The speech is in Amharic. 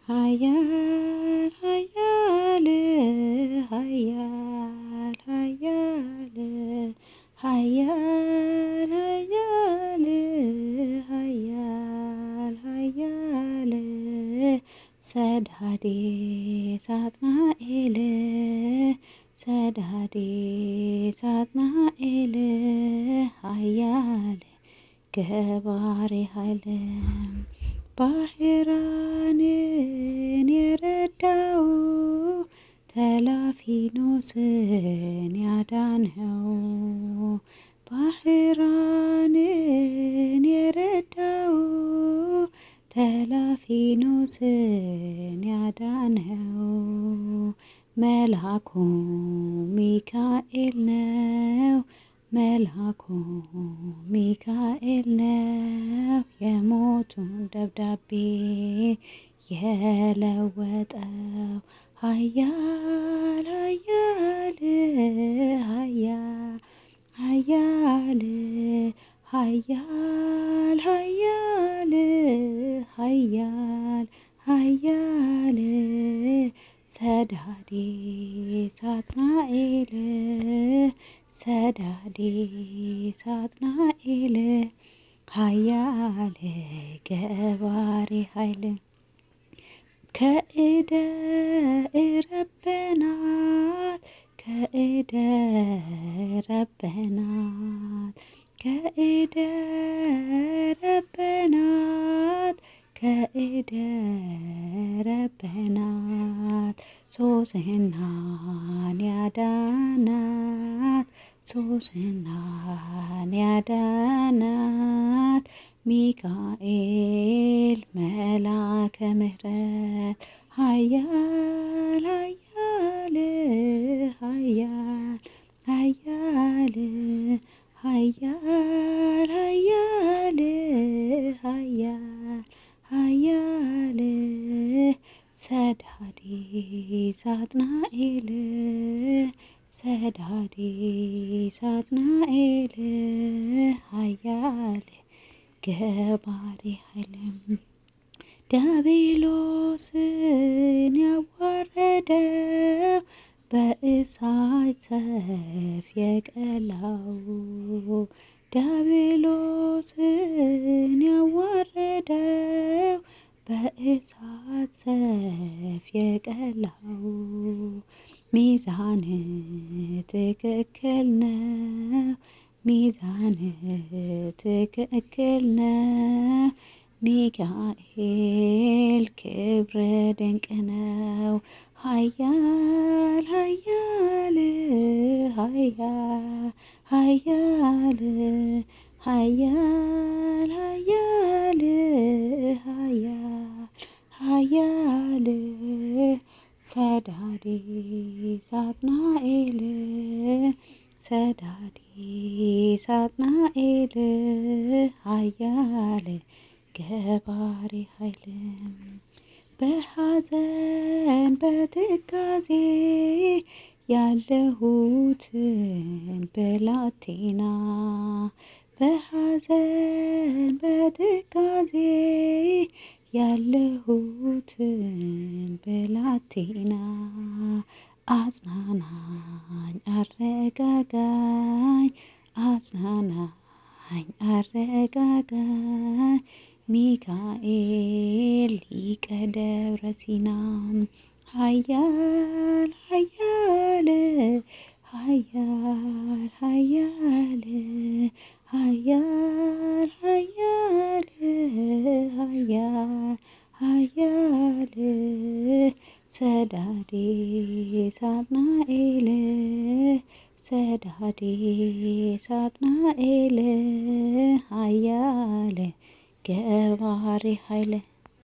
ኃያል ኃያል ኃያል ኃያል ኃያል ኃያል ኃያል ኃያል ሰዳዴ ሳጥናኤል ሰዳዴ ሳጥናኤል ኃያል ገባሬ ኃይል ባህራንን የረዳው ተላፊኖስን ያዳንኸው ባህራንን የረዳው ተላፊኖስን ያዳንኸው መልአኩ ሚካኤል ነው። መልአኩ ሚካኤል ነው የሞቱን ደብዳቤ የለወጠው ኃያል ኃያል ኃያል ኃያል ኃያል ኃያል ኃያል ኃያል ሰዳዴ ሳጥናኤል ሰዳዴ ሳጥናኤል ኃያል ገባሬ ኃይል ከእደ ረበናት ከእደ ረበናት ከእደ ረበናት ከእደ ረበናት ሶስናን ያዳናት ሶስናን ያዳናት ሚካኤል መላከ ምሕረት ኃያል ኃያል ኃያል ኃያል ኃያል ኃያል ኃያል ኃያል ሰዳዴ ሳጥናኤል ሰዳዴ ሳጥናኤል ኃያል ገባሬ ኃይልም ዲያብሎስን ያዋረደው በእሳት ሰይፍ የቀላው ዲያብሎስን ያዋረደው በእሳት ሰይፍ የቀላው ሚዛን ትክክል ነው። ሚዛን ትክክል ነው። ሚካኤል ክብረ ድንቅ ነው። ኃያል ኃያል ኃያል ኃያል ኃያል ኃያል ኃያል ኃያል ሰዳዴ ሳጥናኤል ሰዳዴ ሳጥናኤል ኃያል ገባሬ ኃይል በሐዘን በትካዜ ያለሁትን ብላቴና በሐዘን በትካዜ ያለሁትን ብላቴና አጽናናኝ አረጋጋኝ አጽናናኝ አረጋጋኝ ሚካኤል ሊቀ ደብረ ሲና ኃያል ኃያል ኃያል ኃያል ኃያል ኃያል ኃያል ኃያል ሰዳዴ ሳጥናኤል ሰዳዴ ሳጥናኤል ኃያል ገባሬ ኃይል